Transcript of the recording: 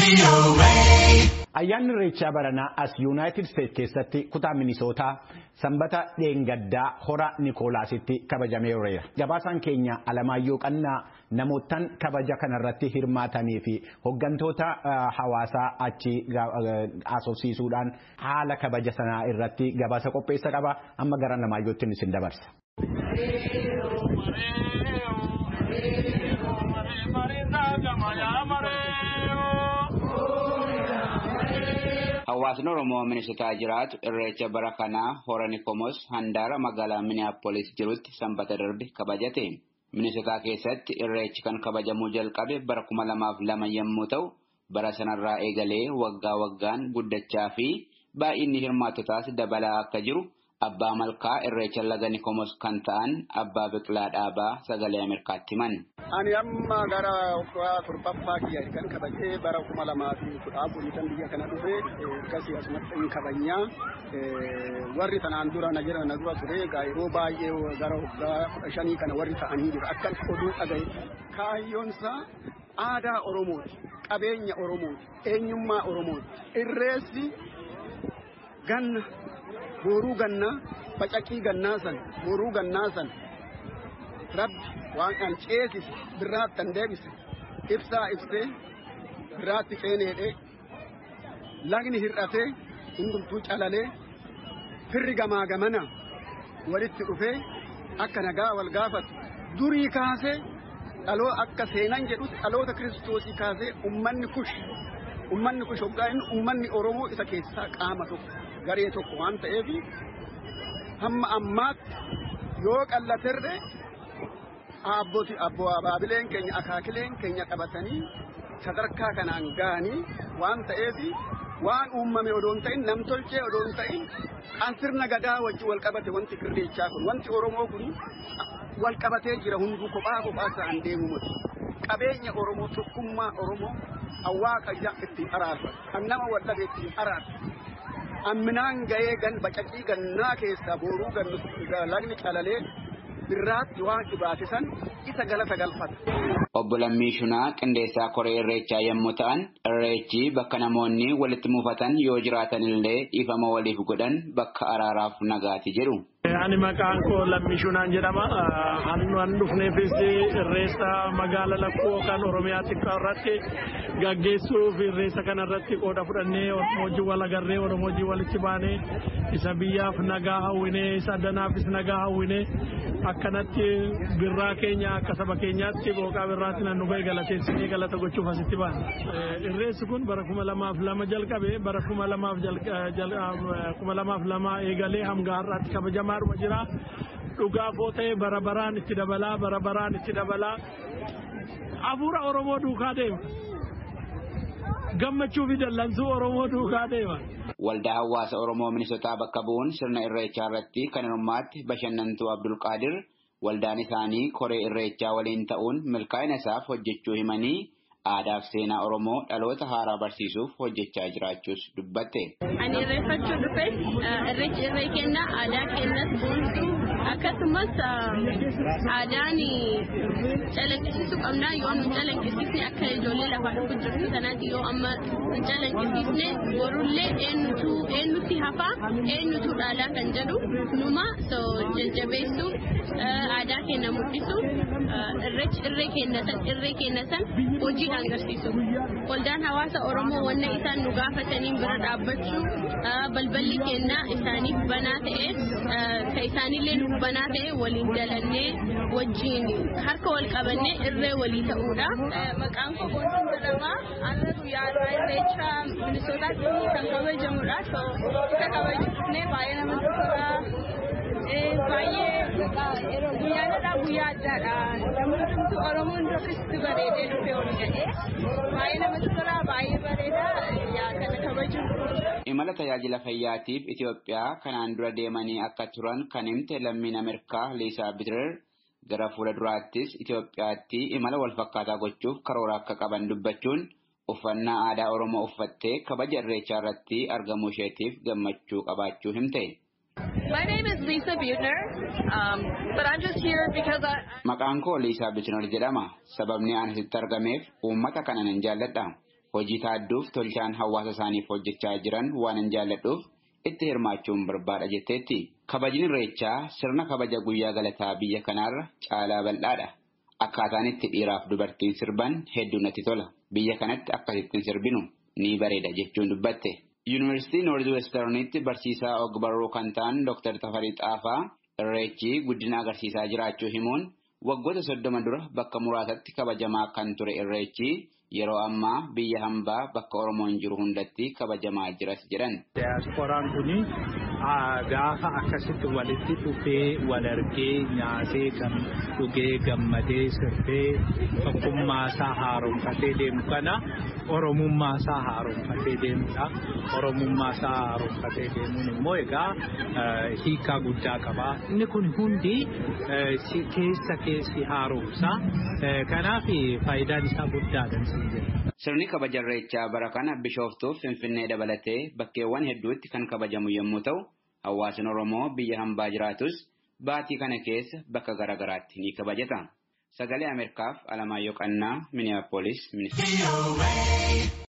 Ayyaanni Irreechaa baranaa as Yuunaayitid Isteetsi keessatti kutaa Minisootaa sanbata dheengaddaa hora Nikoolaasitti kabajameera. Gabaasaan keenya Alamaayyoo Qannaa namootaan kabaja kanarratti hirmaatanii fi hooggantoota hawaasaa achi haasofsiisuudhaan haala kabaja sanaa irratti gabaasa qopheessa qaba. Amma gara Alamaayyootti isin dabarsa. Hawaasni Oromoo Minisotaa jiraatu irreecha bara kanaa hora Nikomos handaara magaalaa Minneapolis jirutti sanbata darbe kabajate. Minisotaa keessatti irreechi kan kabajamuu jalqabe bara kuma lamaaf lama yommuu ta'u, bara sanarraa eegalee waggaa waggaan guddachaa fi baay'inni hirmaattotaas dabalaa akka jiru abbaa malkaa irreecha laga Nikomos kan ta'an abbaa biqilaa dhaabaa sagalee Ameerikaatti himan. Ani amma gara waggaa torbaffaa kiyya kan kabajee bara kuma lamaa fi kudha afurii kan biyya kana dhufe akkasii asumatti hin kabajnaa. Warri tanaan dura na jira na dura ture egaa yeroo baay'ee gara waggaa kudha shanii kana warri ta'anii jiru akkan oduu dhagaye. Kaayyoonsaa aadaa Oromooti, qabeenya Oromooti, eenyummaa Oromooti. Irreessi ganna, booruu gannaa, facaqii gannaa san, booruu gannaa san rabbi waan an ceesise birraatti an deebise ibsaa ibsee birraatti ceeneedhe lagni hir'atee hundumtuu calalee firri gamaa gamana walitti dhufee akka nagaa wal gaafatu durii kaasee dhaloo akka seenan jedhutti dhaloota kiristoosii kaasee ummanni kush ummanni kush hoggaa inni ummanni oromoo isa keessaa qaama tokko garee tokko waan ta'eef hamma ammaatti yoo qallaterre abboti abbo abaabileen keenya akaakileen keenya qabatanii sadarkaa kanaan ga'anii waan ta'eef waan uumame odoon ta'in namtolchee odoon ta'in kan sirna gadaa wajji wal qabate wanti irreechaa kun wanti oromoo kun wal qabatee jira hunduu kophaa kophaa isaan deemu miti qabeenya oromoo tokkummaa oromoo awwaaqa ittiin araarfatu kan nama waldhabe ittiin araarfatu amminaan ga'ee gan bacaqii gannaa keessaa booruu gannu lagni calalee birraatti waan dhibaatisan isa galata galfata. Obbo Lammii Shunaa qindeessaa koree irreechaa yommuu ta'an irreechi bakka namoonni walitti mufatan yoo jiraatan illee dhiifama waliif godhan bakka araaraaf nagaati jedhu. Ani maqaan koo Lammii Shunaan jedhama. Ani dhufneefis irreessa magaala lakkoo kan Oromiyaa xiqqaa irratti gaggeessuuf irreessa kanarratti qooda fudhannee Oromojii wal agarree Oromojii walitti baanee isa biyyaaf nagaa hawwinee isa addanaafis nagaa hawwinee akkanatti birraa keenya akka saba keenyaatti booqaa birraatti nan nu ga'e galateessinee galata gochuuf asitti baana. Irreessi kun bara kuma lamaaf lama jalqabe bara kuma lamaaf kuma lamaaf lama eegalee hanga har'aatti kabajamaadhuma jira. Dhugaa foo ta'e bara baraan itti dabalaa bara baraan itti dabalaa hafuura Oromoo duukaa deema. Gammachuu fi dallansuu Oromoo duukaa deema. Waldaa hawaasa Oromoo Minisotaa bakka bu'uun sirna irreechaa irratti kan hirmaatti bashannantuu Abdulqaadir waldaan isaanii koree irreechaa waliin ta'uun milkaa'ina isaaf hojjechuu himanii aadaa fi seenaa Oromoo dhaloota haaraa barsiisuuf hojjechaa jiraachuus dubbatte. Ani irreeffachuu dhufe irreechi irree kenna aadaa kennas boonsuu akkasumas aadaan calaqqisiisuu qabna yoo nu calaqqisiisne akka ijoollee lafaa dhufu jirtu kanaati yoo amma nu calaqqisiisne borullee eenyutu eenyutti hafaa eenyutu dhaalaa kan jedhu numa so jajjabeessuu aadaa keenya mul'isu irreechi irree kenna san irree kenna san hojii agarsiisu. Waldaan hawaasa Oromoo wanna isaan nu gaafataniin bira dhaabbachuu balballi kennaa isaaniif banaa ta'e ka isaanillee nu banaa ta'e waliin dalannee wajjin harka wal qabannee irree walii ta'uudha. Maqaan koo Boontuun jedhama. Amma guyyaa irreecha Minisootaatti kan kabajamudha. Isa kabajamne baay'ee namatti tola. baay'ee guyyaan irraa guyyaa addaadha. Namni hundumtuu Oromoon tokkitti bareedee dhufee ol ga'ee baay'ee namatti tola baay'ee bareeda kana kabaju. Imala tajaajila fayyaatiif Itoophiyaa kanaan dura deemanii akka turan kan himte lammiin Ameerikaa Liisaa Bitirer gara fuula duraattis Itoophiyaatti imala wal fakkaataa gochuuf karoora akka qaban dubbachuun uffannaa aadaa Oromoo uffattee kabaja irreechaa irratti argamuu isheetiif gammachuu qabaachuu himte. My name is Lisa Butner, um, but I'm just here because I. Maqaan koo Liisaa Butner jedhama. Sababni ani asitti argameef uummata kana nan jaalladha. hojii taadduuf tolchaan hawaasa isaaniif hojjechaa jiran waan hin jaalladhuuf itti hirmaachuun barbaada jetteetti. Kabajni irreechaa sirna kabaja guyyaa galataa biyya kanaarra caalaa bal'aadha. Akkaataan itti dhiiraaf dubartiin sirban hedduu natti tola. Biyya kanatti akkasittiin sirbinu ni bareeda jechuun dubbatte. Yuunivarsiitii Noorz Westernitti barsiisaa og-barruu kan ta'an Dr. Tafarii Xaafaa irreechi guddina agarsiisaa jiraachuu himuun waggoota soddoma dura bakka muraasatti kabajamaa kan ture irreechi yeroo ammaa biyya hambaa bakka Oromoon jiru hundatti kabajamaa jiras jedhan. Diyaaspooraan kuni gaafa akkasitti walitti dhufee wal argee nyaatee kan dhugee gammadee sirbee tokkummaa isaa haaromfatee deemu kana oromummaa isaa haaromfatee deemudha. Oromummaa isaa haaromfatee deemuun immoo egaa hiikaa guddaa qaba. Inni kun hundi keessa keessi haaromsa. Kanaaf faayidaan isaa guddaadha. Sirni kabaja irreechaa bara kana bishooftuuf Finfinnee dabalatee bakkeewwan hedduutti kan kabajamu yommuu ta'u, hawaasni Oromoo biyya hambaa jiraatus baatii kana keessa bakka garaagaraatti ni kabajata. Sagalee Ameerikaaf Alamaayyoo Qannaa, Miniyaapolis, Ministeera.